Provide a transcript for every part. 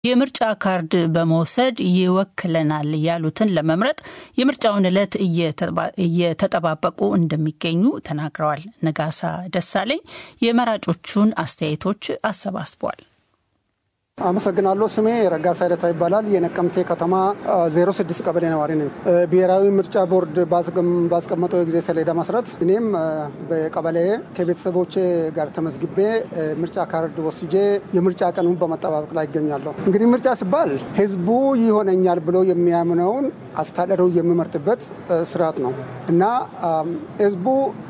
የምርጫ ካርድ በመውሰድ ይወክለናል ያሉትን ለመምረጥ የምርጫውን ዕለት እየተጠባበቁ እንደሚገኙ ተናግረዋል። ነጋሳ ደሳለኝ የመራጮቹን አስተያየቶች አሰባስቧል። አመሰግናለሁ። ስሜ ረጋሳ ሂደታ ይባላል። የነቀምቴ ከተማ 06 ቀበሌ ነዋሪ ነኝ። ብሔራዊ ምርጫ ቦርድ ባስቀመጠው የጊዜ ሰሌዳ መሰረት እኔም በቀበሌ ከቤተሰቦቼ ጋር ተመዝግቤ ምርጫ ካርድ ወስጄ የምርጫ ቀኑን በመጠባበቅ ላይ ይገኛለሁ። እንግዲህ ምርጫ ሲባል ሕዝቡ ይሆነኛል ብሎ የሚያምነውን አስተዳደሩ የሚመርጥበት ስርዓት ነው እና ሕዝቡ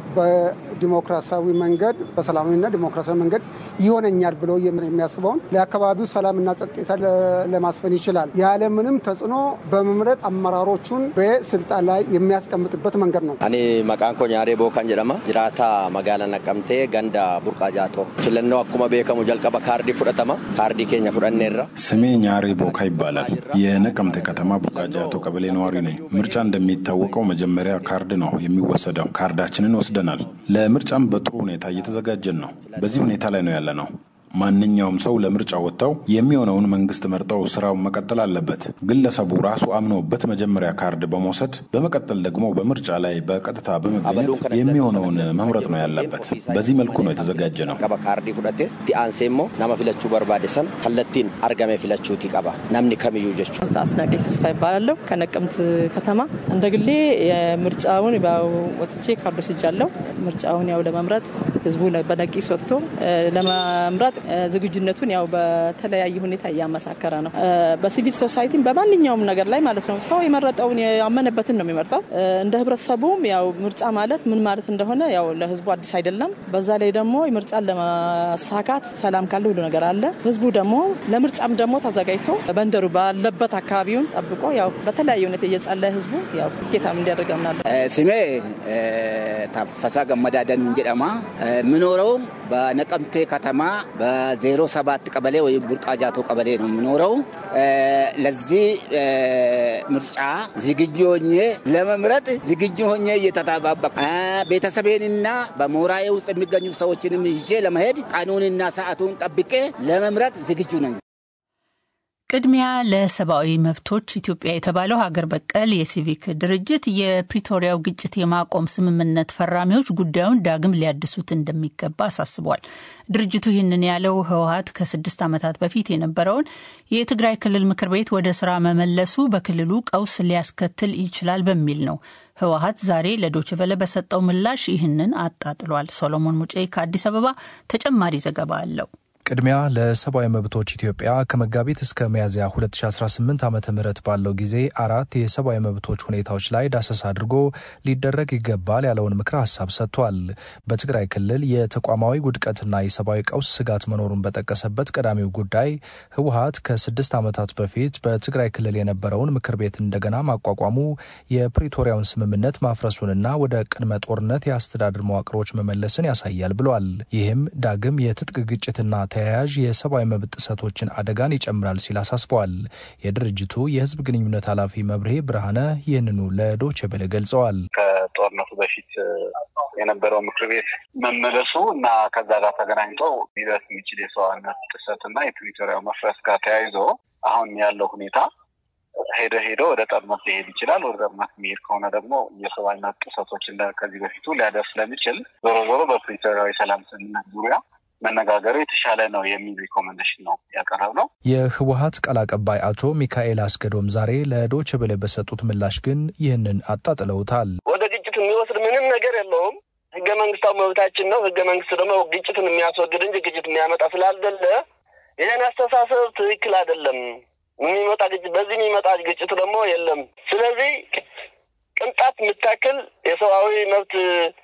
በዲሞክራሲያዊ መንገድ በሰላማዊና ዲሞክራሲያዊ መንገድ ይሆነኛል ብሎ የሚያስበውን ለአካባቢው ሰላምና ጸጥታ ለማስፈን ይችላል ያለምንም ተጽዕኖ በመምረጥ አመራሮቹን በስልጣን ላይ የሚያስቀምጥበት መንገድ ነው። አኔ መቃን ኮ ኛሬ ቦካን ጀደማ ጅራታ መጋላ ነቀምቴ ገንዳ ቡርቃ ጃቶ ፊለነው አኩመ ቤከሙ ጀልቀበ ካርዲ ፉደተማ ካርዲ ኬኛ ፉደኔራ ስሜ ኛሬ ቦካ ይባላል። የነቀምቴ ከተማ ቡርቃ ጃቶ ቀበሌ ነዋሪ ነኝ። ምርጫ እንደሚታወቀው መጀመሪያ ካርድ ነው የሚወሰደው። ካርዳችንን ወስደናል። ለምርጫም በጥሩ ሁኔታ እየተዘጋጀን ነው። በዚህ ሁኔታ ላይ ነው ያለ ነው። ማንኛውም ሰው ለምርጫ ወጥተው የሚሆነውን መንግስት መርጠው ስራውን መቀጠል አለበት። ግለሰቡ ራሱ አምኖበት መጀመሪያ ካርድ በመውሰድ በመቀጠል ደግሞ በምርጫ ላይ በቀጥታ በመገኘት የሚሆነውን መምረጥ ነው ያለበት። በዚህ መልኩ ነው የተዘጋጀ ነው። ቀባ ካርዲ ፉደቴ ቲአንሴ ሞ ናመ ፊለቹ በርባዴሰን ከለቲን አርገሜ ፊለቹቲ ቀባ ናምኒ ከምዩ ጀቹ አስናቀች ተስፋ ይባላለሁ ከነቀምት ከተማ እንደ ግሌ የምርጫውን ወጥቼ ካርዶ ስጃለሁ። ምርጫውን ያው ለመምረጥ ህዝቡ በነቂስ ወጥቶ ለመምረጥ ዝግጁነቱን ያው በተለያየ ሁኔታ እያመሳከረ ነው። በሲቪል ሶሳይቲም በማንኛውም ነገር ላይ ማለት ነው ሰው የመረጠውን ያመነበትን ነው የሚመርጠው። እንደ ህብረተሰቡም ያው ምርጫ ማለት ምን ማለት እንደሆነ ያው ለህዝቡ አዲስ አይደለም። በዛ ላይ ደግሞ ምርጫን ለማሳካት ሰላም ካለ ሁሉ ነገር አለ። ህዝቡ ደግሞ ለምርጫም ደግሞ ተዘጋጅቶ መንደሩ ባለበት አካባቢውን ጠብቆ ያው በተለያየ ሁኔታ እየጸለየ ህዝቡ ያው ጌታም እንዲያደርግ አምናለሁ። ስሜ ታፈሳ ገመዳደን እንጀደማ ምኖረው በነቀምቴ ከተማ በዜሮ ሰባት ቀበሌ ወይም ቡርቃ ጃቶ ቀበሌ ነው የምኖረው። ለዚህ ምርጫ ዝግጁ ሆኜ ለመምረጥ ዝግጁ ሆኜ እየተጠባበቅ ቤተሰቤንና በሞራዬ ውስጥ የሚገኙ ሰዎችንም ይዤ ለመሄድ ቀኑንና ሰዓቱን ጠብቄ ለመምረጥ ዝግጁ ነኝ። ቅድሚያ ለሰብአዊ መብቶች ኢትዮጵያ የተባለው ሀገር በቀል የሲቪክ ድርጅት የፕሪቶሪያው ግጭት የማቆም ስምምነት ፈራሚዎች ጉዳዩን ዳግም ሊያድሱት እንደሚገባ አሳስቧል። ድርጅቱ ይህንን ያለው ህወሀት ከስድስት ዓመታት በፊት የነበረውን የትግራይ ክልል ምክር ቤት ወደ ስራ መመለሱ በክልሉ ቀውስ ሊያስከትል ይችላል በሚል ነው። ህወሀት ዛሬ ለዶችቨለ በሰጠው ምላሽ ይህንን አጣጥሏል። ሶሎሞን ሙጬ ከአዲስ አበባ ተጨማሪ ዘገባ አለው። ቅድሚያ ለሰብአዊ መብቶች ኢትዮጵያ ከመጋቢት እስከ ሚያዝያ 2018 ዓ ም ባለው ጊዜ አራት የሰብአዊ መብቶች ሁኔታዎች ላይ ዳሰሳ አድርጎ ሊደረግ ይገባል ያለውን ምክረ ሀሳብ ሰጥቷል። በትግራይ ክልል የተቋማዊ ውድቀትና የሰብአዊ ቀውስ ስጋት መኖሩን በጠቀሰበት ቀዳሚው ጉዳይ ህወሀት ከስድስት ዓመታት በፊት በትግራይ ክልል የነበረውን ምክር ቤት እንደገና ማቋቋሙ የፕሪቶሪያውን ስምምነት ማፍረሱንና ወደ ቅድመ ጦርነት የአስተዳደር መዋቅሮች መመለስን ያሳያል ብሏል። ይህም ዳግም የትጥቅ ግጭትና ተያያዥ የሰብአዊ መብት ጥሰቶችን አደጋን ይጨምራል ሲል አሳስበዋል። የድርጅቱ የህዝብ ግንኙነት ኃላፊ መብርሄ ብርሃነ ይህንኑ ለዶቼ ቬለ ገልጸዋል። ከጦርነቱ በፊት የነበረው ምክር ቤት መመለሱ እና ከዛ ጋር ተገናኝቶ ሊደርስ የሚችል የሰብአዊነት ጥሰትና የፕሪቶሪያው መፍረስ ጋር ተያይዞ አሁን ያለው ሁኔታ ሄደ ሄዶ ወደ ጦርነት ሊሄድ ይችላል። ወደ ጦርነት የሚሄድ ከሆነ ደግሞ የሰብአዊነት ጥሰቶች ከዚህ በፊቱ ሊያደርስ ስለሚችል ዞሮ ዞሮ በፕሪቶሪያው የሰላም ስምምነት ዙሪያ መነጋገሩ የተሻለ ነው የሚል ሪኮመንዴሽን ነው ያቀረብ ነው። የህወሀት ቃል አቀባይ አቶ ሚካኤል አስገዶም ዛሬ ለዶይቼ ቬለ በሰጡት ምላሽ ግን ይህንን አጣጥለውታል። ወደ ግጭት የሚወስድ ምንም ነገር የለውም። ህገ መንግስታዊ መብታችን ነው። ህገ መንግስት ደግሞ ግጭትን የሚያስወግድ እንጂ ግጭት የሚያመጣ ስላልደለ ይህን አስተሳሰብ ትክክል አይደለም። የሚመጣ ግጭት በዚህ የሚመጣ ግጭት ደግሞ የለም። ስለዚህ ቅንጣት የምታክል የሰብአዊ መብት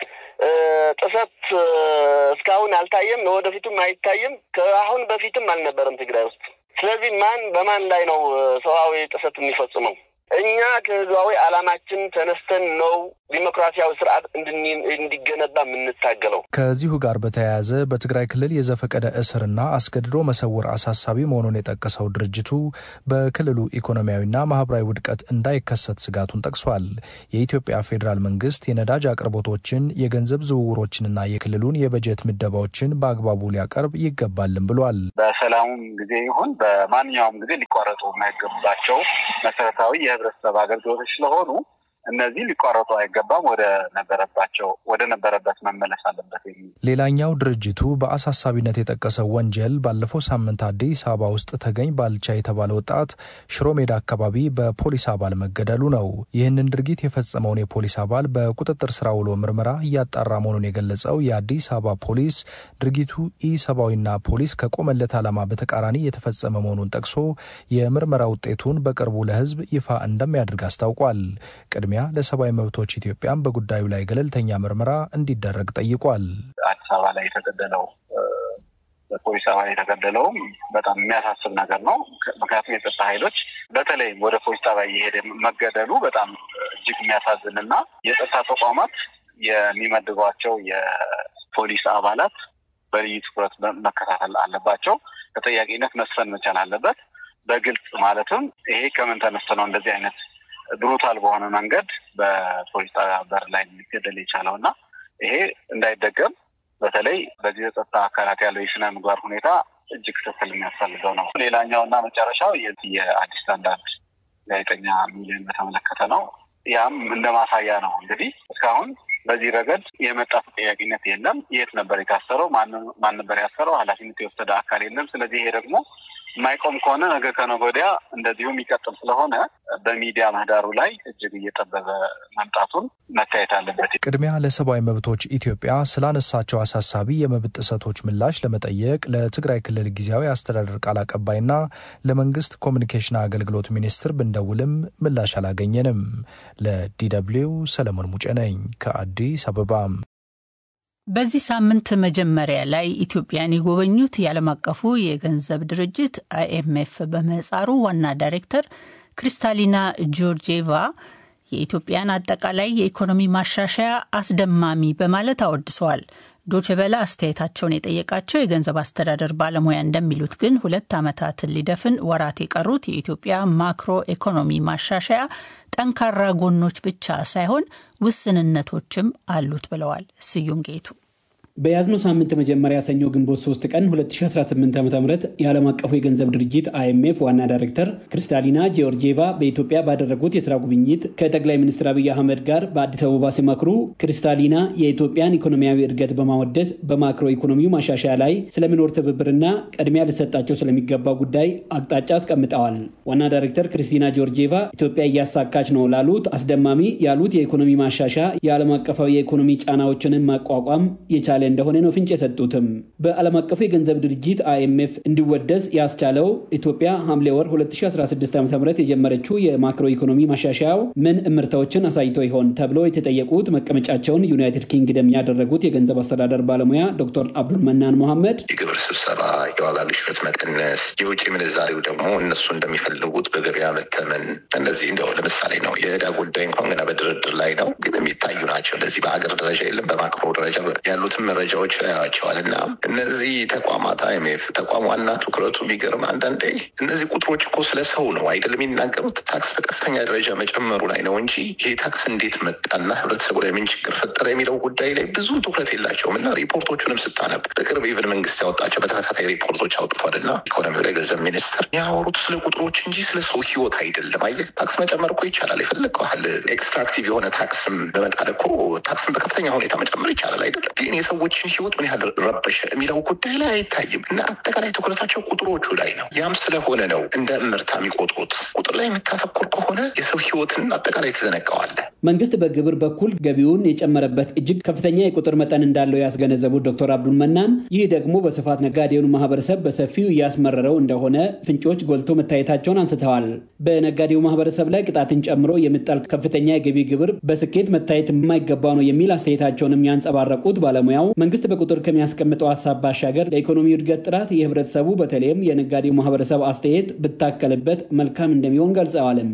ጥሰት እስካሁን አልታየም፣ ለወደፊቱም አይታይም። ከአሁን በፊትም አልነበረም ትግራይ ውስጥ። ስለዚህ ማን በማን ላይ ነው ሰብአዊ ጥሰት የሚፈጽመው? እኛ ከህዝባዊ ዓላማችን ተነስተን ነው ዲሞክራሲያዊ ስርዓት እንዲገነባ የምንታገለው። ከዚሁ ጋር በተያያዘ በትግራይ ክልል የዘፈቀደ እስርና አስገድዶ መሰወር አሳሳቢ መሆኑን የጠቀሰው ድርጅቱ በክልሉ ኢኮኖሚያዊና ማህበራዊ ውድቀት እንዳይከሰት ስጋቱን ጠቅሷል። የኢትዮጵያ ፌዴራል መንግስት የነዳጅ አቅርቦቶችን፣ የገንዘብ ዝውውሮችንና የክልሉን የበጀት ምደባዎችን በአግባቡ ሊያቀርብ ይገባልም ብሏል። በሰላሙም ጊዜ ይሁን በማንኛውም ጊዜ ሊቋረጡ የማይገባቸው መሰረታዊ የህብረተሰብ አገልግሎቶች ስለሆኑ እነዚህ ሊቋረጡ አይገባም። ወደ ነበረባቸው ወደ ነበረበት መመለስ አለበት የሚል ሌላኛው ድርጅቱ በአሳሳቢነት የጠቀሰው ወንጀል ባለፈው ሳምንት አዲስ አበባ ውስጥ ተገኝ ባልቻ የተባለ ወጣት ሽሮ ሜዳ አካባቢ በፖሊስ አባል መገደሉ ነው። ይህንን ድርጊት የፈጸመውን የፖሊስ አባል በቁጥጥር ስር ውሎ ምርመራ እያጣራ መሆኑን የገለጸው የአዲስ አበባ ፖሊስ ድርጊቱ ኢሰብአዊና ፖሊስ ከቆመለት ዓላማ በተቃራኒ የተፈጸመ መሆኑን ጠቅሶ የምርመራ ውጤቱን በቅርቡ ለህዝብ ይፋ እንደሚያደርግ አስታውቋል። ቅድሚያ ለሰብአዊ መብቶች ኢትዮጵያም በጉዳዩ ላይ ገለልተኛ ምርመራ እንዲደረግ ጠይቋል። አዲስ አበባ ላይ የተገደለው በፖሊስ አባል የተገደለውም በጣም የሚያሳስብ ነገር ነው። ምክንያቱም የጸጥታ ኃይሎች በተለይም ወደ ፖሊስ ጣቢያ እየሄደ መገደሉ በጣም እጅግ የሚያሳዝን እና የጸጥታ ተቋማት የሚመድቧቸው የፖሊስ አባላት በልዩ ትኩረት መከታተል አለባቸው። ተጠያቂነት መስፈን መቻል አለበት። በግልጽ ማለትም ይሄ ከምን ተነስቶ ነው እንደዚህ አይነት ብሩታል በሆነ መንገድ በፖሊስ ጣቢያ በር ላይ ሊገደል የቻለው እና ይሄ እንዳይደገም በተለይ በዚህ የጸጥታ አካላት ያለው የስነ ምግባር ሁኔታ እጅግ ክትትል የሚያስፈልገው ነው። ሌላኛው እና መጨረሻው የአዲስ ስታንዳርድ ጋዜጠኛ ሚሊዮን በተመለከተ ነው። ያም እንደ ማሳያ ነው እንግዲህ እስካሁን በዚህ ረገድ የመጣ ተጠያቂነት የለም። የት ነበር የታሰረው? ማን ነበር ያሰረው? ኃላፊነት የወሰደ አካል የለም። ስለዚህ ይሄ ደግሞ የማይቆም ከሆነ ነገ ከነገ ወዲያ እንደዚሁ የሚቀጥል ስለሆነ በሚዲያ ምህዳሩ ላይ እጅግ እየጠበበ መምጣቱን መታየት አለበት። ቅድሚያ ለሰብአዊ መብቶች ኢትዮጵያ ስላነሳቸው አሳሳቢ የመብት ጥሰቶች ምላሽ ለመጠየቅ ለትግራይ ክልል ጊዜያዊ አስተዳደር ቃል አቀባይና ለመንግስት ኮሚኒኬሽን አገልግሎት ሚኒስትር ብንደውልም ምላሽ አላገኘንም። ለዲደብሊው ሰለሞን ሙጬ ነኝ ከአዲስ አበባ። በዚህ ሳምንት መጀመሪያ ላይ ኢትዮጵያን የጎበኙት የዓለም አቀፉ የገንዘብ ድርጅት አይኤምኤፍ በምህጻሩ ዋና ዳይሬክተር ክሪስታሊና ጆርጂየቫ የኢትዮጵያን አጠቃላይ የኢኮኖሚ ማሻሻያ አስደማሚ በማለት አወድሰዋል። ዶችቨለ አስተያየታቸውን የጠየቃቸው የገንዘብ አስተዳደር ባለሙያ እንደሚሉት ግን ሁለት ዓመታትን ሊደፍን ወራት የቀሩት የኢትዮጵያ ማክሮ ኢኮኖሚ ማሻሻያ ጠንካራ ጎኖች ብቻ ሳይሆን ውስንነቶችም አሉት ብለዋል። ስዩም ጌቱ በያዝነው ሳምንት መጀመሪያ ሰኞ ግንቦት 3 ቀን 2018 ዓ ም የዓለም አቀፉ የገንዘብ ድርጅት አይኤምኤፍ ዋና ዳይሬክተር ክሪስታሊና ጂዮርጂየቫ በኢትዮጵያ ባደረጉት የስራ ጉብኝት ከጠቅላይ ሚኒስትር አብይ አህመድ ጋር በአዲስ አበባ ሲመክሩ ክሪስታሊና የኢትዮጵያን ኢኮኖሚያዊ እድገት በማወደስ በማክሮ ኢኮኖሚው ማሻሻያ ላይ ስለሚኖር ትብብርና ቅድሚያ ሊሰጣቸው ስለሚገባው ጉዳይ አቅጣጫ አስቀምጠዋል። ዋና ዳይሬክተር ክሪስቲና ጂዮርጂየቫ ኢትዮጵያ እያሳካች ነው ላሉት አስደማሚ ያሉት የኢኮኖሚ ማሻሻያ የዓለም አቀፋዊ የኢኮኖሚ ጫናዎችንን ማቋቋም የቻለ እንደሆነ ነው ፍንጭ የሰጡትም። በዓለም አቀፉ የገንዘብ ድርጅት አይኤምኤፍ እንዲወደስ ያስቻለው ኢትዮጵያ ሐምሌ ወር 2016 ዓ ም የጀመረችው የማክሮ ኢኮኖሚ ማሻሻያው ምን እምርታዎችን አሳይቶ ይሆን ተብሎ የተጠየቁት መቀመጫቸውን ዩናይትድ ኪንግደም ያደረጉት የገንዘብ አስተዳደር ባለሙያ ዶክተር አብዱል መናን መሐመድ የግብር ስብሰባ፣ የዋጋ ግሽበት መቀነስ፣ የውጭ ምንዛሪው ደግሞ እነሱ እንደሚፈልጉት በገበያ መተመን፣ እነዚህ እንደው ለምሳሌ ነው የዕዳ ጉዳይ እንኳን ገና በድርድር ላይ ነው፣ ግን የሚታዩ ናቸው። እንደዚህ በሀገር ደረጃ የለም በማክሮ ደረጃ ያሉትም መረጃዎች ያያቸዋል እና እነዚህ ተቋማት አይኤምኤፍ ተቋም ዋና ትኩረቱ የሚገርም አንዳንዴ እነዚህ ቁጥሮች እኮ ስለ ሰው ነው አይደለም የሚናገሩት ታክስ በከፍተኛ ደረጃ መጨመሩ ላይ ነው እንጂ ይሄ ታክስ እንዴት መጣና ህብረተሰቡ ላይ ምን ችግር ፈጠረ የሚለው ጉዳይ ላይ ብዙ ትኩረት የላቸውም እና ሪፖርቶቹንም ስታነብ በቅርብ ኢቨን መንግስት ያወጣቸው በተከታታይ ሪፖርቶች አውጥቷል እና ኢኮኖሚው ላይ ገንዘብ ሚኒስትር ያወሩት ስለ ቁጥሮች እንጂ ስለ ሰው ህይወት አይደለም። አየህ ታክስ መጨመር እኮ ይቻላል። የፈለገው ያህል ኤክስትራክቲቭ የሆነ ታክስም በመጣል እኮ ታክስን በከፍተኛ ሁኔታ መጨመር ይቻላል አይደለም ግን የሰዎችን ህይወት ምን ያህል ረበሸ የሚለው ጉዳይ ላይ አይታይም እና አጠቃላይ ትኩረታቸው ቁጥሮቹ ላይ ነው። ያም ስለሆነ ነው እንደ እምርታ የሚቆጥሩት። ቁጥር ላይ የምታተኩር ከሆነ የሰው ህይወትን አጠቃላይ ትዘነቀዋለህ። መንግስት በግብር በኩል ገቢውን የጨመረበት እጅግ ከፍተኛ የቁጥር መጠን እንዳለው ያስገነዘቡት ዶክተር አብዱል መናን ይህ ደግሞ በስፋት ነጋዴውን ማህበረሰብ በሰፊው እያስመረረው እንደሆነ ፍንጮች ጎልቶ መታየታቸውን አንስተዋል። በነጋዴው ማህበረሰብ ላይ ቅጣትን ጨምሮ የሚጣል ከፍተኛ የገቢ ግብር በስኬት መታየት የማይገባ ነው የሚል አስተያየታቸውንም ያንጸባረቁት ባለሙያው መንግስት በቁጥር ከሚያስቀምጠው ሀሳብ ባሻገር ለኢኮኖሚ እድገት ጥራት የህብረተሰቡ በተለይም የነጋዴው ማህበረሰብ አስተያየት ብታከልበት መልካም እንደሚሆን ገልጸዋልም። ቁጥሮች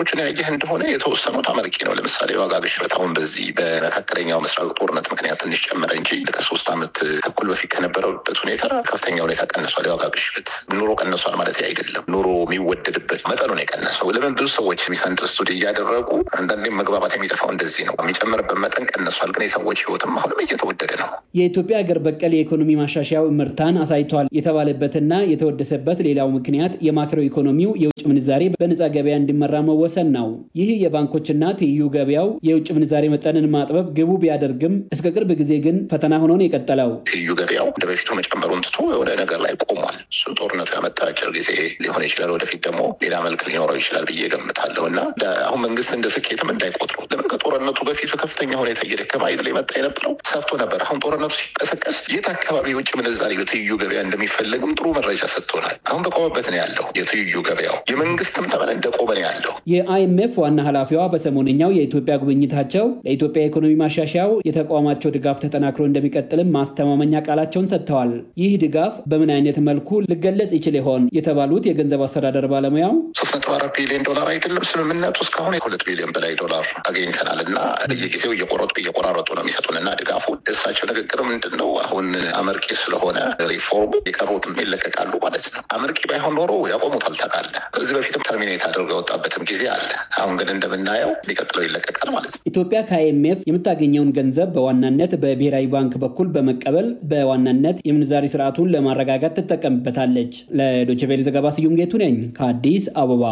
ግሽበቶችን ያየህ እንደሆነ የተወሰኑት አመርቂ ነው። ለምሳሌ የዋጋ ግሽበት አሁን በዚህ በመካከለኛው ምስራቅ ጦርነት ምክንያት ትንሽ ጨመረ እንጂ ከሶስት ዓመት ተኩል በፊት ከነበረበት ሁኔታ ከፍተኛ ሁኔታ ቀንሷል። የዋጋ ግሽበት ኑሮ ቀንሷል ማለት አይደለም። ኑሮ የሚወደድበት መጠኑ ነው የቀነሰው። ለምን ብዙ ሰዎች ሚስ አንደርስቱድ እያደረጉ አንዳንዴም መግባባት የሚጠፋው እንደዚህ ነው። የሚጨምርበት መጠን ቀንሷል፣ ግን የሰዎች ህይወትም አሁንም እየተወደደ ነው። የኢትዮጵያ ሀገር በቀል የኢኮኖሚ ማሻሻያው ምርታን አሳይቷል የተባለበትና የተወደሰበት ሌላው ምክንያት የማክሮ ኢኮኖሚው የውጭ ምንዛሬ በነጻ ገበያ እንዲመራ መወሰን ነው። ይህ የባንኮችና ትይዩ ገበያው የውጭ ምንዛሬ መጠንን ማጥበብ ግቡ ቢያደርግም እስከ ቅርብ ጊዜ ግን ፈተና ሆኖ ነው የቀጠለው። ትይዩ ገበያው እንደ በፊቱ መጨመሩን ትቶ የሆነ ነገር ላይ ቆሟል። እሱ ጦርነቱ ያመጣ አጭር ጊዜ ሊሆን ይችላል። ወደፊት ደግሞ ሌላ መልክ ሊኖረው ይችላል ብዬ ገምታለሁ እና አሁን መንግስት እንደ ስኬትም እንዳይቆጥሩ ለምን ከጦርነቱ በፊት በከፍተኛ ሁኔታ እየደከመ አይደል የመጣ የነበረው ሰፍቶ ነበር። አሁን ጦርነቱ ሲቀሰቀስ የት አካባቢ የውጭ ምንዛሬ በትይዩ ገበያ እንደሚፈለግም ጥሩ መረጃ ሰጥቶናል። አሁን በቆመበት ነው ያለው የትይዩ ገበያው የመንግስትም ተመን እንደቆመ ነው ያለው። የአይኤምኤፍ ዋና ኃላፊዋ በሰሞነኛው የኢትዮጵያ ጉብኝታቸው ለኢትዮጵያ የኢኮኖሚ ማሻሻያው የተቋማቸው ድጋፍ ተጠናክሮ እንደሚቀጥልም ማስተማመኛ ቃላቸውን ሰጥተዋል። ይህ ድጋፍ በምን አይነት መልኩ ሊገለጽ ይችል ይሆን የተባሉት የገንዘብ አስተዳደር ባለሙያው ሶስት ነጥብ አራት ቢሊዮን ዶላር አይደለም ስምምነቱ እስካሁን የሁለት ቢሊዮን በላይ ዶላር አግኝተናል እና በየጊዜው እየቆረጡ እየቆራረጡ ነው የሚሰጡን እና ድጋፉ እሳቸው ንግግር ምንድን ነው አሁን አመርቂ ስለሆነ ሪፎርሙ የቀሩትም ይለቀቃሉ ማለት ነው። አመርቂ ባይሆን ኖሮ ያቆሙታል ታውቃለህ። ከዚህ በፊትም ተርሚኔት አድርገው የወጣበትም ጊዜ አለ። አሁን ግን እንደምናየው ሊቀጥለው ይለቀቃል ማለት ነው። ኢትዮጵያ ከአይኤምኤፍ የምታገኘውን ገንዘብ በዋናነት በብሔራዊ ባንክ በኩል በመቀበል በዋናነት የምንዛሪ ስርዓቱን ለማረጋጋት ትጠቀምበታለች። ለዶይቼ ቬለ ዘገባ ስዩም ጌቱ ነኝ ከአዲስ አበባ።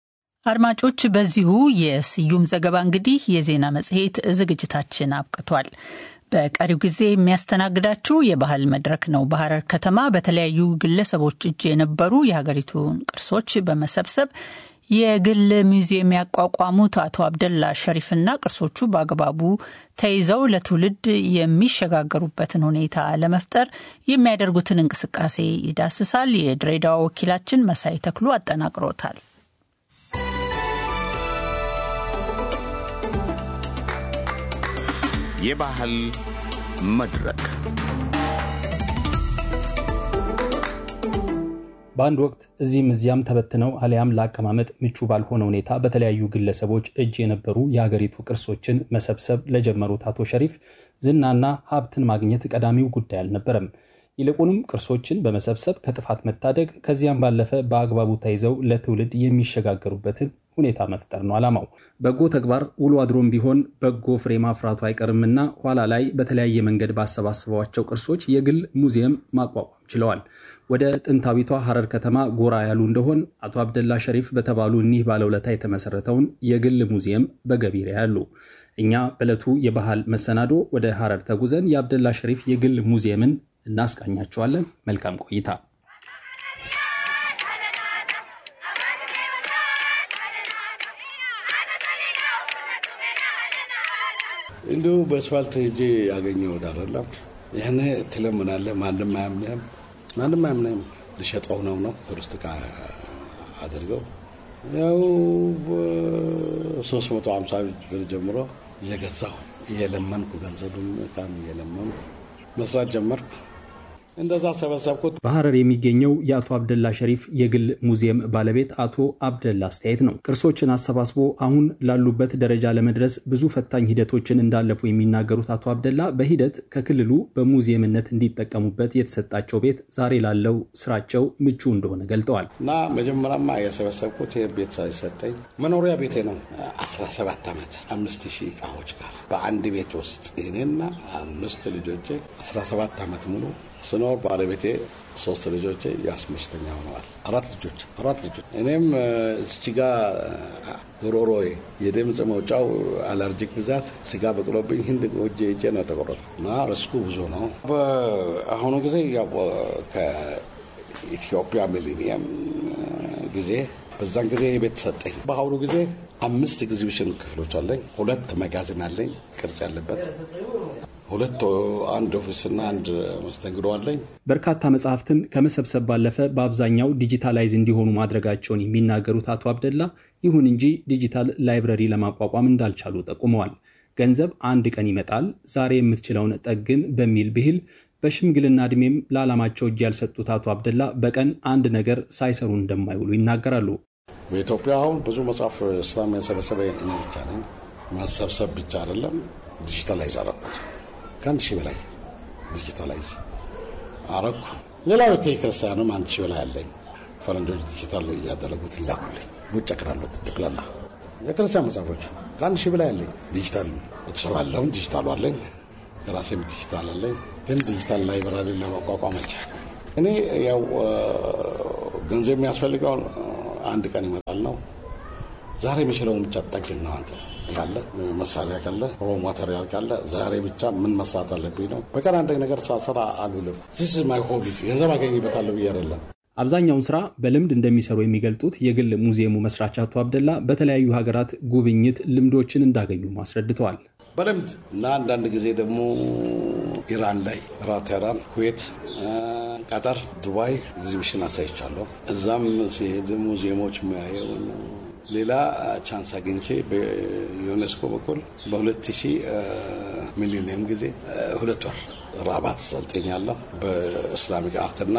አድማጮች፣ በዚሁ የስዩም ዘገባ እንግዲህ የዜና መጽሔት ዝግጅታችን አብቅቷል። በቀሪው ጊዜ የሚያስተናግዳችሁ የባህል መድረክ ነው። በሐረር ከተማ በተለያዩ ግለሰቦች እጅ የነበሩ የሀገሪቱን ቅርሶች በመሰብሰብ የግል ሙዚየም ያቋቋሙት አቶ አብደላ ሸሪፍና ቅርሶቹ በአግባቡ ተይዘው ለትውልድ የሚሸጋገሩበትን ሁኔታ ለመፍጠር የሚያደርጉትን እንቅስቃሴ ይዳስሳል። የድሬዳዋ ወኪላችን መሳይ ተክሉ አጠናቅሮታል። የባህል መድረክ በአንድ ወቅት እዚህም እዚያም ተበትነው አሊያም ለአቀማመጥ ምቹ ባልሆነ ሁኔታ በተለያዩ ግለሰቦች እጅ የነበሩ የሀገሪቱ ቅርሶችን መሰብሰብ ለጀመሩት አቶ ሸሪፍ ዝናና ሀብትን ማግኘት ቀዳሚው ጉዳይ አልነበረም። ይልቁንም ቅርሶችን በመሰብሰብ ከጥፋት መታደግ፣ ከዚያም ባለፈ በአግባቡ ተይዘው ለትውልድ የሚሸጋገሩበትን ሁኔታ መፍጠር ነው ዓላማው። በጎ ተግባር ውሎ አድሮም ቢሆን በጎ ፍሬ ማፍራቱ አይቀርምና ኋላ ላይ በተለያየ መንገድ ባሰባሰቧቸው ቅርሶች የግል ሙዚየም ማቋቋም ችለዋል። ወደ ጥንታዊቷ ሐረር ከተማ ጎራ ያሉ እንደሆን አቶ አብደላ ሸሪፍ በተባሉ እኒህ ባለውለታ የተመሰረተውን የግል ሙዚየም በገቢር ያሉ። እኛ በዕለቱ የባህል መሰናዶ ወደ ሐረር ተጉዘን የአብደላ ሸሪፍ የግል ሙዚየምን እናስቃኛቸዋለን። መልካም ቆይታ። እንዲሁ በአስፋልት ሄጄ ያገኘሁት አይደለም። ይህን ትለምናለህ፣ ማንም አያምንህም። ማንም አያምንህም። ልሸጠው ነው ነው ቱሪስት ዕቃ አድርገው ያው ሶስት መቶ ሀምሳ ብር ጀምሮ እየገዛሁ እየለመንኩ ገንዘብም ዕቃም እየለመንኩ መስራት ጀመርኩ። እንደዛ ሰበሰብኩት። በሐረር የሚገኘው የአቶ አብደላ ሸሪፍ የግል ሙዚየም ባለቤት አቶ አብደላ አስተያየት ነው። ቅርሶችን አሰባስቦ አሁን ላሉበት ደረጃ ለመድረስ ብዙ ፈታኝ ሂደቶችን እንዳለፉ የሚናገሩት አቶ አብደላ በሂደት ከክልሉ በሙዚየምነት እንዲጠቀሙበት የተሰጣቸው ቤት ዛሬ ላለው ስራቸው ምቹ እንደሆነ ገልጠዋል። እና መጀመሪያማ የሰበሰብኩት ይህ ቤት ሳይሰጠኝ መኖሪያ ቤቴ ነው። 17 ዓመት አምስት ሺህ እቃዎች ጋር በአንድ ቤት ውስጥ እኔና አምስት ልጆቼ 17 ዓመት ሙሉ ስኖር ባለቤቴ ሶስት ልጆቼ የአስመስተኛ ሆነዋል። አራት ልጆች አራት ልጆች እኔም እዚች ጋ ጉሮሮዬ የድምፅ መውጫው አለርጂክ ብዛት ስጋ በቅሎብኝ ህንድ እጄ እጄ ነው የተቆረጠ እና ርስኩ ብዙ ነው። በአሁኑ ጊዜ ከኢትዮጵያ ሚሊኒየም ጊዜ በዛን ጊዜ የቤት ሰጠኝ። በአሁኑ ጊዜ አምስት ኤግዚቢሽን ክፍሎች አለኝ። ሁለት መጋዘን አለኝ ቅርጽ ያለበት ሁለት አንድ ኦፊስና አንድ መስተንግዶ አለኝ። በርካታ መጽሐፍትን ከመሰብሰብ ባለፈ በአብዛኛው ዲጂታላይዝ እንዲሆኑ ማድረጋቸውን የሚናገሩት አቶ አብደላ፣ ይሁን እንጂ ዲጂታል ላይብረሪ ለማቋቋም እንዳልቻሉ ጠቁመዋል። ገንዘብ አንድ ቀን ይመጣል፣ ዛሬ የምትችለውን ጠግን በሚል ብሂል በሽምግልና ዕድሜም ለዓላማቸው እጅ ያልሰጡት አቶ አብደላ በቀን አንድ ነገር ሳይሰሩ እንደማይውሉ ይናገራሉ። በኢትዮጵያ አሁን ብዙ መጽሐፍ እስላም ያሰበሰበ እኔ ብቻ ነኝ። ማሰብሰብ ብቻ አይደለም፣ ዲጂታላይዝ አረኩት። ከአንድ ሺህ በላይ ዲጂታላይዝ አረኩ። ሌላው ከክርስቲያንም አንድ ሺህ በላይ አለኝ። ፈረንጆች ዲጂታል እያደረጉት ይላኩልኝ። ውጭ አቅራሉት ጠቅላላ የክርስቲያን መጽሐፎች ከአንድ ሺህ በላይ አለኝ። ዲጂታል ቤተሰብ አለሁን ዲጂታሉ አለኝ። የራሴም ዲጂታል አለኝ። ግን ዲጂታል ላይብራሪ ለማቋቋም አልቻልኩም። እኔ ያው ገንዘብ የሚያስፈልገው አንድ ቀን ይመጣል ነው። ዛሬ የሚችለውን ብቻ ጠግን ነው። አንተ ካለ መሳሪያ ካለ ሮ ማቴሪያል ካለ ዛሬ ብቻ ምን መስራት አለብኝ ነው። በቀን አንድ ነገር ሳልሰራ አልውልም። ዚስ ማይ ሆቢ ገንዘብ አገኝበታለሁ ብዬ አይደለም። አብዛኛውን ስራ በልምድ እንደሚሰሩ የሚገልጡት የግል ሙዚየሙ መስራች አቶ አብደላ በተለያዩ ሀገራት ጉብኝት ልምዶችን እንዳገኙ አስረድተዋል። በልምድ እና አንዳንድ ጊዜ ደግሞ ኢራን ላይ ራ ቴህራን፣ ኩዌት፣ ቀጠር፣ ዱባይ ኤግዚቢሽን አሳይቻለሁ። እዛም ሲሄድ ሙዚየሞች የሚያየው ሌላ ቻንስ አግኝቼ በዩኔስኮ በኩል በ2000 ሚሊኒየም ጊዜ ሁለት ወር ራባት ሰልጥኛለሁ። በእስላሚክ አርትና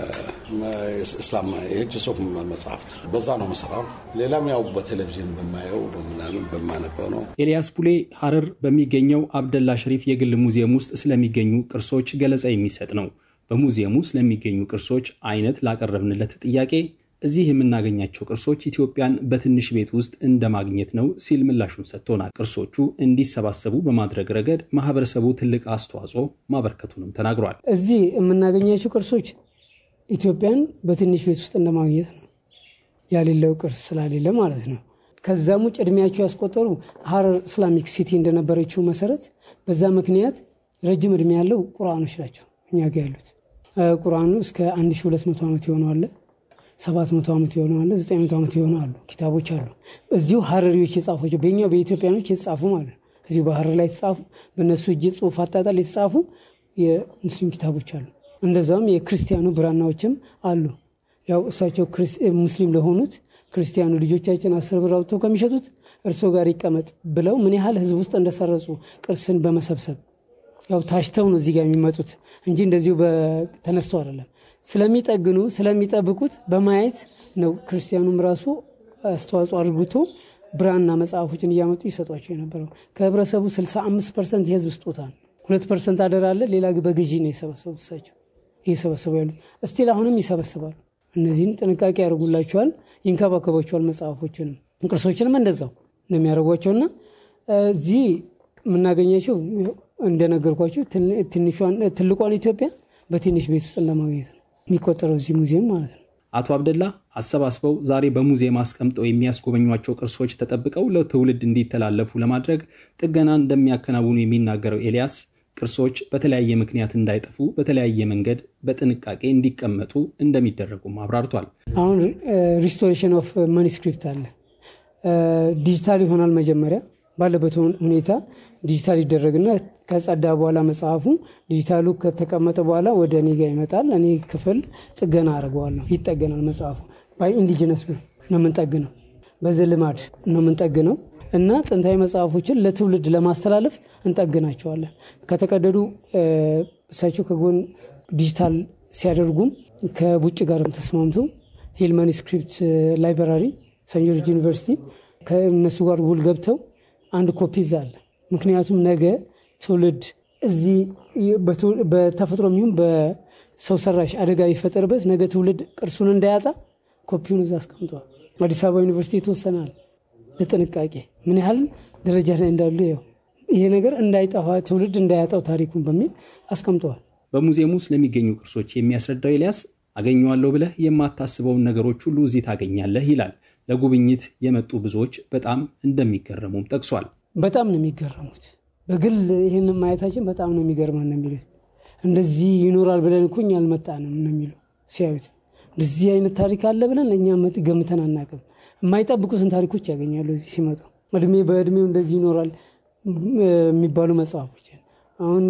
በእስላም የእጅ ጽሁፍ መጽሐፍት በዛ ነው መሰራው። ሌላም ያው በቴሌቪዥን በማየው በምናምን በማነበው ነው። ኤልያስ ቡሌ ሀረር በሚገኘው አብደላ ሸሪፍ የግል ሙዚየም ውስጥ ስለሚገኙ ቅርሶች ገለጻ የሚሰጥ ነው። በሙዚየሙ ስለሚገኙ ቅርሶች አይነት ላቀረብንለት ጥያቄ እዚህ የምናገኛቸው ቅርሶች ኢትዮጵያን በትንሽ ቤት ውስጥ እንደ ማግኘት ነው ሲል ምላሹን ሰጥቶናል። ቅርሶቹ እንዲሰባሰቡ በማድረግ ረገድ ማህበረሰቡ ትልቅ አስተዋጽኦ ማበርከቱንም ተናግሯል። እዚህ የምናገኛቸው ቅርሶች ኢትዮጵያን በትንሽ ቤት ውስጥ እንደ ማግኘት ነው። ያሌለው ቅርስ ስላሌለ ማለት ነው። ከዛም ውጭ እድሜያቸው ያስቆጠሩ ሀረር ኢስላሚክ ሲቲ እንደነበረችው መሰረት በዛ ምክንያት ረጅም እድሜ ያለው ቁርአኖች ናቸው እኛ ጋ ያሉት። ቁርአኑ እስከ 1200 ዓመት የሆነዋለ ሰባት መቶ ዓመት የሆነ አለ ዘጠኝ መቶ ዓመት የሆነ አሉ ኪታቦች አሉ። እዚሁ ሀረሪዎች የጻፏቸው በኛ በኢትዮጵያኖች የተጻፉ ማለት ነው። እዚሁ በሀረር ላይ የተጻፉ በእነሱ እጅ ጽሁፍ አጣጣል የተጻፉ የሙስሊም ኪታቦች አሉ። እንደዛውም የክርስቲያኑ ብራናዎችም አሉ። ያው እሳቸው ሙስሊም ለሆኑት ክርስቲያኑ ልጆቻችን አስር ብር አውጥተው ከሚሸጡት እርሶ ጋር ይቀመጥ ብለው ምን ያህል ህዝብ ውስጥ እንደሰረጹ ቅርስን በመሰብሰብ ያው ታሽተው ነው እዚህ ጋር የሚመጡት እንጂ እንደዚሁ ተነስተው አይደለም። ስለሚጠግኑ ስለሚጠብቁት በማየት ነው ክርስቲያኑም ራሱ አስተዋጽኦ አድርጉቶ ብራና መጽሐፎችን እያመጡ ይሰጧቸው የነበረው። ከህብረተሰቡ 65 ፐርሰንት የህዝብ ስጦታ ነው። ሁለት ፐርሰንት አደራ አለ። ሌላ በግዢ ነው የሰበሰቡት እሳቸው እየሰበሰቡ ያሉት። እስቲል አሁንም ይሰበስባሉ። እነዚህን ጥንቃቄ ያደርጉላቸዋል፣ ይንከባከቧቸዋል። መጽሐፎችንም ቅርሶችንም እንደዛው ነው የሚያደርጓቸውና እዚህ የምናገኛቸው እንደነገርኳቸው ትልቋን ኢትዮጵያ በትንሽ ቤት ውስጥ እንደማግኘት ነው የሚቆጠረው እዚህ ሙዚየም ማለት ነው። አቶ አብደላ አሰባስበው ዛሬ በሙዚየም አስቀምጠው የሚያስጎበኟቸው ቅርሶች ተጠብቀው ለትውልድ እንዲተላለፉ ለማድረግ ጥገና እንደሚያከናውኑ የሚናገረው ኤልያስ ቅርሶች በተለያየ ምክንያት እንዳይጠፉ በተለያየ መንገድ በጥንቃቄ እንዲቀመጡ እንደሚደረጉም አብራርቷል። አሁን ሪስቶሬሽን ኦፍ ማኒስክሪፕት አለ። ዲጂታል ይሆናል መጀመሪያ ባለበት ሁኔታ ዲጂታል ይደረግና ከጸዳ በኋላ መጽሐፉ ዲጂታሉ ከተቀመጠ በኋላ ወደ እኔ ጋር ይመጣል። እኔ ክፍል ጥገና አድርገዋለሁ። ይጠገናል። መጽሐፉ ባይ ኢንዲጂነስ ነው የምንጠግነው፣ በዚህ ልማድ ነው የምንጠግነው እና ጥንታዊ መጽሐፎችን ለትውልድ ለማስተላለፍ እንጠግናቸዋለን። ከተቀደዱ እሳቸው ከጎን ዲጂታል ሲያደርጉም ከውጭ ጋር ተስማምተው ሂል ማኒስክሪፕት ላይብራሪ ሰን ጆርጅ ዩኒቨርሲቲ ከእነሱ ጋር ውል ገብተው አንድ ኮፒ እዛ አለ። ምክንያቱም ነገ ትውልድ እዚህ በተፈጥሮ የሚሆን በሰው ሰራሽ አደጋ ቢፈጠርበት ነገ ትውልድ ቅርሱን እንዳያጣ ኮፒውን እዛ አስቀምጠዋል። አዲስ አበባ ዩኒቨርሲቲ የተወሰናል ለጥንቃቄ ምን ያህል ደረጃ ላይ እንዳሉ ያው ይሄ ነገር እንዳይጠፋ ትውልድ እንዳያጣው ታሪኩን በሚል አስቀምጠዋል። በሙዚየሙ ስለሚገኙ ቅርሶች የሚያስረዳው ኤልያስ አገኘዋለሁ ብለህ የማታስበውን ነገሮች ሁሉ እዚህ ታገኛለህ ይላል። ለጉብኝት የመጡ ብዙዎች በጣም እንደሚገረሙም ጠቅሷል። በጣም ነው የሚገረሙት። በግል ይህንን ማየታችን በጣም ነው የሚገርመን ነው የሚሉት። እንደዚህ ይኖራል ብለን እኮ እኛ አልመጣንም ነው የሚሉ ሲያዩት። እንደዚህ አይነት ታሪክ አለ ብለን እኛ ገምተን አናቅም። የማይጠብቁትን ታሪኮች ያገኛሉ እዚህ ሲመጡ። እድሜ በእድሜው እንደዚህ ይኖራል የሚባሉ መጽሐፎች አሁን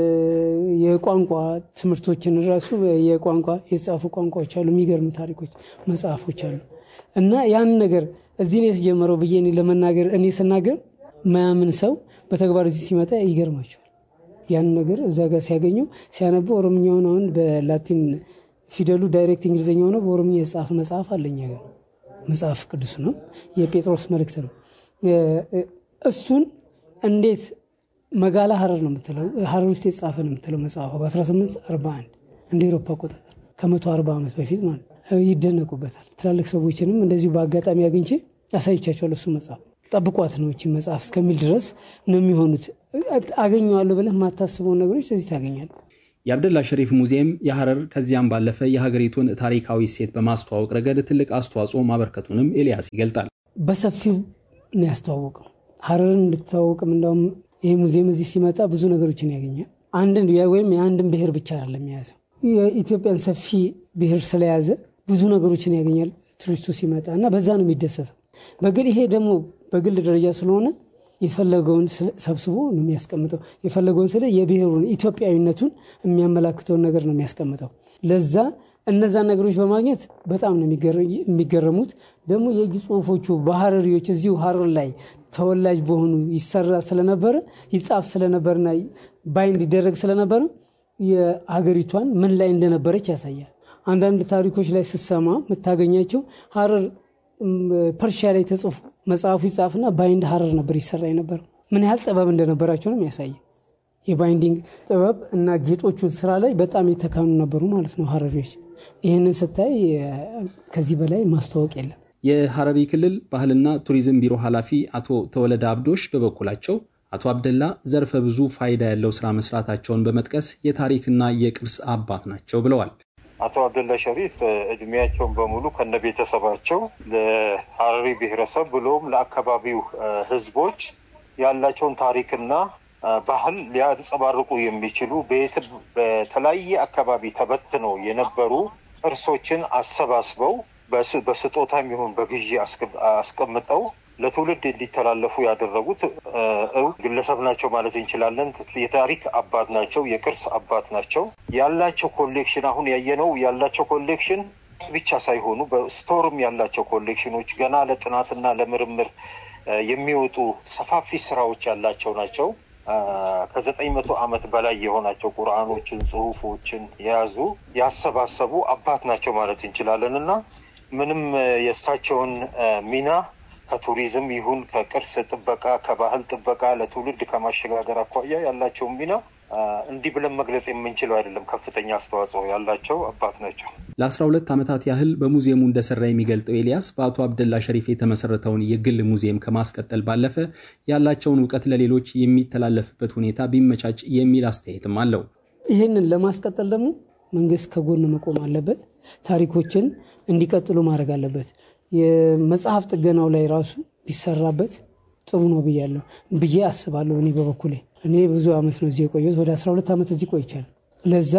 የቋንቋ ትምህርቶችን ራሱ የቋንቋ የተጻፉ ቋንቋዎች አሉ። የሚገርሙ ታሪኮች መጽሐፎች አሉ። እና ያን ነገር እዚህ ነው የተጀመረው ብዬ እኔ ለመናገር እኔ ስናገር ማያምን ሰው በተግባር እዚህ ሲመጣ ይገርማቸዋል። ያን ነገር እዛ ጋር ሲያገኙ ሲያነቡ ኦሮምኛውን አሁን በላቲን ፊደሉ ዳይሬክት እንግሊዝኛ ሆነ በኦሮምኛ የተጻፈ መጽሐፍ አለኛ ጋር መጽሐፍ ቅዱስ ነው፣ የጴጥሮስ መልእክት ነው። እሱን እንዴት መጋላ ሀረር ነው የምትለው ሀረር ውስጥ የተጻፈ ነው የምትለው መጽሐፏ በ1841 እንደ ኤሮፓ አቆጣጠር ከመቶ አርባ ዓመት በፊት ማለት ይደነቁበታል። ትላልቅ ሰዎችንም እንደዚሁ በአጋጣሚ አግኝቼ ያሳይቻቸዋለሁ። እሱ መጽሐፍ ጠብቋት ነው እቺ መጽሐፍ እስከሚል ድረስ ነው የሚሆኑት። አገኘዋለሁ ብለህ የማታስበውን ነገሮች እዚህ ታገኛለህ። የአብደላ ሸሪፍ ሙዚየም የሐረር ከዚያም ባለፈ የሀገሪቱን ታሪካዊ እሴት በማስተዋወቅ ረገድ ትልቅ አስተዋጽኦ ማበርከቱንም ኤልያስ ይገልጣል። በሰፊው ነው ያስተዋወቀው ሐረርን እንድትታወቅም። እንዳውም ይህ ሙዚየም እዚህ ሲመጣ ብዙ ነገሮችን ያገኛል። አንድን ወይም የአንድን ብሔር ብቻ አይደለም የያዘው የኢትዮጵያን ሰፊ ብሔር ስለያዘ ብዙ ነገሮችን ያገኛል ቱሪስቱ ሲመጣ እና በዛ ነው የሚደሰተው። በግል ይሄ ደግሞ በግል ደረጃ ስለሆነ የፈለገውን ሰብስቦ ነው የሚያስቀምጠው። የፈለገውን ስለ የብሔሩን ኢትዮጵያዊነቱን የሚያመላክተውን ነገር ነው የሚያስቀምጠው። ለዛ እነዛን ነገሮች በማግኘት በጣም ነው የሚገረሙት። ደግሞ የእጅ ጽሁፎቹ በሀረሪዎች እዚሁ ሀረር ላይ ተወላጅ በሆኑ ይሰራ ስለነበረ ይጻፍ ስለነበርና ባይንድ ይደረግ ስለነበረ የሀገሪቷን ምን ላይ እንደነበረች ያሳያል። አንዳንድ ታሪኮች ላይ ስሰማ የምታገኛቸው ሀረር ፐርሺያ ላይ ተጽፎ መጽሐፉ ይጻፍና ባይንድ ሀረር ነበር ይሰራ የነበረው። ምን ያህል ጥበብ እንደነበራቸው ነው የሚያሳየው። የባይንዲንግ ጥበብ እና ጌጦቹን ስራ ላይ በጣም የተካኑ ነበሩ ማለት ነው ሀረሪዎች። ይህንን ስታይ ከዚህ በላይ ማስታወቅ የለም። የሐረሪ ክልል ባህልና ቱሪዝም ቢሮ ኃላፊ አቶ ተወለደ አብዶሽ በበኩላቸው አቶ አብደላ ዘርፈ ብዙ ፋይዳ ያለው ስራ መስራታቸውን በመጥቀስ የታሪክና የቅርስ አባት ናቸው ብለዋል። አቶ አብደላ ሸሪፍ እድሜያቸውን በሙሉ ከነ ቤተሰባቸው ለሐረሪ ብሔረሰብ ብሎም ለአካባቢው ሕዝቦች ያላቸውን ታሪክና ባህል ሊያንጸባርቁ የሚችሉ በተለያየ አካባቢ ተበትነው የነበሩ ቅርሶችን አሰባስበው በስጦታ የሚሆን በግዢ አስቀምጠው ለትውልድ እንዲተላለፉ ያደረጉት እውቅ ግለሰብ ናቸው ማለት እንችላለን። የታሪክ አባት ናቸው። የቅርስ አባት ናቸው። ያላቸው ኮሌክሽን አሁን ያየነው ያላቸው ኮሌክሽን ብቻ ሳይሆኑ በስቶርም ያላቸው ኮሌክሽኖች ገና ለጥናትና ለምርምር የሚወጡ ሰፋፊ ስራዎች ያላቸው ናቸው። ከዘጠኝ መቶ ዓመት በላይ የሆናቸው ቁርአኖችን፣ ጽሁፎችን የያዙ ያሰባሰቡ አባት ናቸው ማለት እንችላለን እና ምንም የእሳቸውን ሚና ከቱሪዝም ይሁን ከቅርስ ጥበቃ ከባህል ጥበቃ ለትውልድ ከማሸጋገር አኳያ ያላቸውን ሚና እንዲህ ብለን መግለጽ የምንችለው አይደለም። ከፍተኛ አስተዋጽኦ ያላቸው አባት ናቸው። ለአስራ ሁለት ዓመታት ያህል በሙዚየሙ እንደሰራ የሚገልጠው ኤልያስ በአቶ አብደላ ሸሪፍ የተመሰረተውን የግል ሙዚየም ከማስቀጠል ባለፈ ያላቸውን እውቀት ለሌሎች የሚተላለፍበት ሁኔታ ቢመቻች የሚል አስተያየትም አለው። ይህንን ለማስቀጠል ደግሞ መንግስት ከጎን መቆም አለበት። ታሪኮችን እንዲቀጥሉ ማድረግ አለበት። የመጽሐፍ ጥገናው ላይ ራሱ ቢሰራበት ጥሩ ነው ብያለሁ ብዬ አስባለሁ። እኔ በበኩሌ እኔ ብዙ ዓመት ነው እዚህ የቆየሁት፣ ወደ 12 ዓመት እዚህ ቆይቻለሁ። ለዛ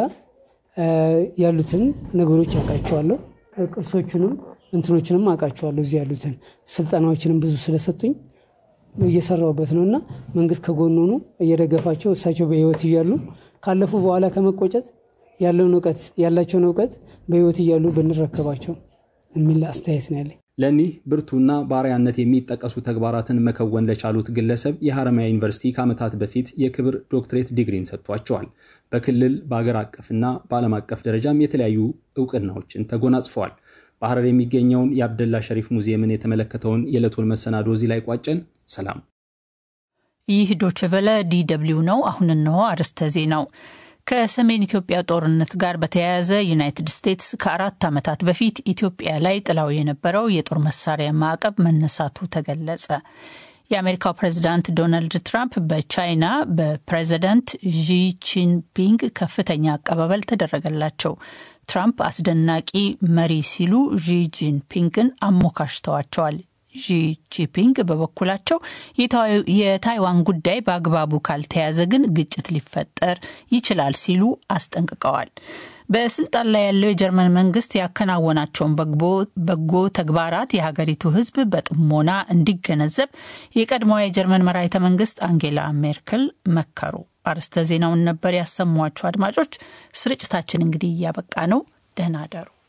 ያሉትን ነገሮች አውቃቸዋለሁ። ቅርሶቹንም እንትኖችንም አውቃቸዋለሁ። እዚህ ያሉትን ስልጠናዎችንም ብዙ ስለሰጡኝ እየሰራሁበት ነው እና መንግስት ከጎን ሆኖ እየደገፋቸው እሳቸው በህይወት እያሉ ካለፉ በኋላ ከመቆጨት ያለውን እውቀት ያላቸውን እውቀት በህይወት እያሉ ብንረከባቸው የሚል አስተያየት ነው ያለኝ። ለኒህ ብርቱና በአርአያነት የሚጠቀሱ ተግባራትን መከወን ለቻሉት ግለሰብ የሐረማያ ዩኒቨርሲቲ ከዓመታት በፊት የክብር ዶክትሬት ዲግሪን ሰጥቷቸዋል። በክልል በአገር አቀፍና በዓለም አቀፍ ደረጃም የተለያዩ እውቅናዎችን ተጎናጽፈዋል። በሐረር የሚገኘውን የአብደላ ሸሪፍ ሙዚየምን የተመለከተውን የዕለቱን መሰናዶ እዚህ ላይ ቋጨን። ሰላም። ይህ ዶችቨለ ዲደብሊው ነው። አሁን እነሆ አርዕስተ ዜናው። ከሰሜን ኢትዮጵያ ጦርነት ጋር በተያያዘ ዩናይትድ ስቴትስ ከአራት ዓመታት በፊት ኢትዮጵያ ላይ ጥላው የነበረው የጦር መሳሪያ ማዕቀብ መነሳቱ ተገለጸ። የአሜሪካው ፕሬዚዳንት ዶናልድ ትራምፕ በቻይና በፕሬዚዳንት ዢ ጂንፒንግ ከፍተኛ አቀባበል ተደረገላቸው። ትራምፕ አስደናቂ መሪ ሲሉ ዢ ጂንፒንግን አሞካሽተዋቸዋል። ዢ ጂንፒንግ በበኩላቸው የታይዋን ጉዳይ በአግባቡ ካልተያዘ ግን ግጭት ሊፈጠር ይችላል ሲሉ አስጠንቅቀዋል። በስልጣን ላይ ያለው የጀርመን መንግስት ያከናወናቸውን በጎ ተግባራት የሀገሪቱ ሕዝብ በጥሞና እንዲገነዘብ የቀድሞዋ የጀርመን መራሒተ መንግስት አንጌላ ሜርክል መከሩ። አርዕስተ ዜናውን ነበር ያሰሟችሁ። አድማጮች፣ ስርጭታችን እንግዲህ እያበቃ ነው። ደህና አደሩ።